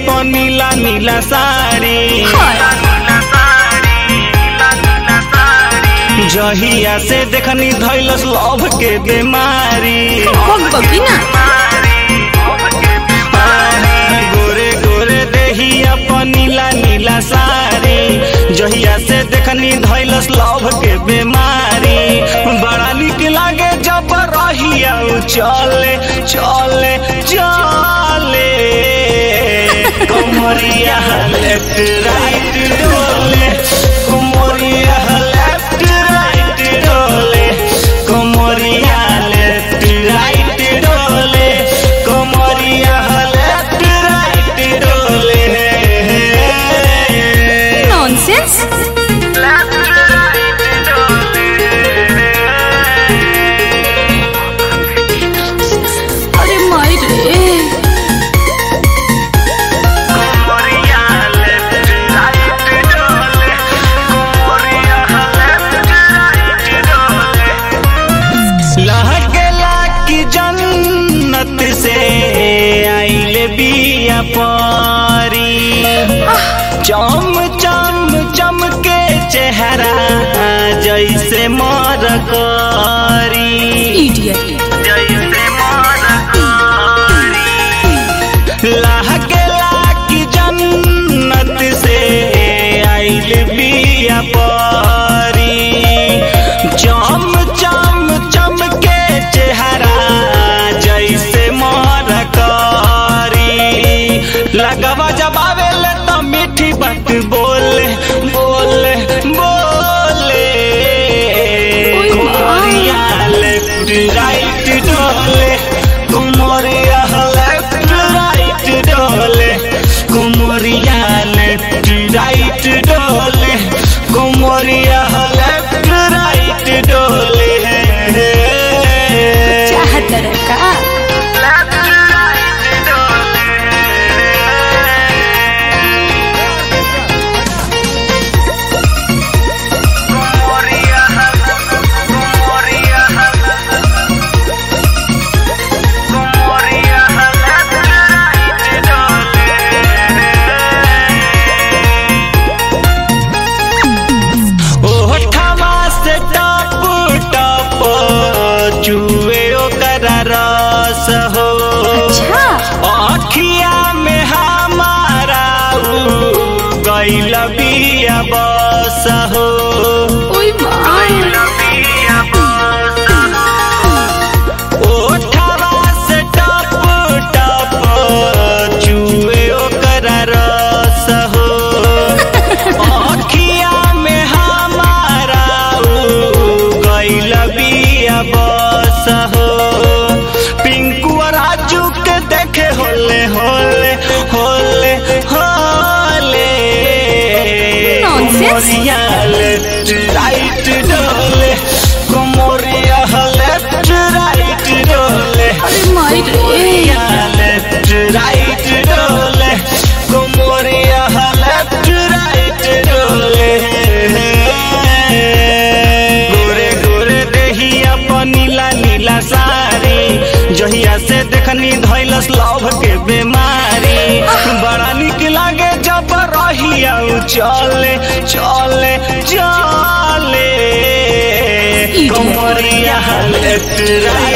अपन नीला नीला साड़ी जहिया से देखनी धैलस लव के बीमारी बगिना गोरे गोरे देही अपन नीला नीला साड़ी जहिया से देखनी धैलस लव के बीमारी बड़ा निक लागे जब रहिया उ चले चले चले कमरिया लेफ्ट राइट डोले कमरिया लेफ्ट राइट डोले कमरिया लेफ्ट राइट डोले कमरिया लेफ्ट राइट डोले नॉनसेंस अरे माई रे लहकेला की जन्नत से आइले बिया पारी चम चम चमके चेहरा जैसे मर करी इडियट लहकेला की जन्नत से आइल बिया पारी चम चम चमके चेहरा जैसे मर करी लगवा जब आवेले तो मीठी बात बोले बोले बोले ओए माँ। कुमारिया लेफ्ट राइट डोले कुमारिया लेफ्ट राइट डोले कुमारिया लेफ्ट राइट डोले कुमारिया लेफ्ट राइट डोले चाहत का ओठवा से टप टप चुए ओकर रस हो अच्छा अखिया में हमारा उ गैल बिया बस हो ओए माई ओठवा से टप टप चुए ओकर रस हो अखिया में हमारा उ गैल बिया बस हो पिंकू और राजू के देखे होले होले होले होले Nonsense. कोमरिया लेफ्ट राइट डोले कोमरिया लेफ्ट राइट डोले अरे माई रे कोमरिया लेफ्ट राइट डोले कोमरिया लेफ्ट राइट डोले गोरे गोरे देही अपन नीला नीला साड़ी जहिया से देखनी धैलस लव के बीमारी बड़ा निक लागे जब रहिया उ चले चले चले Idiot. कमरिया लेफ्ट राइट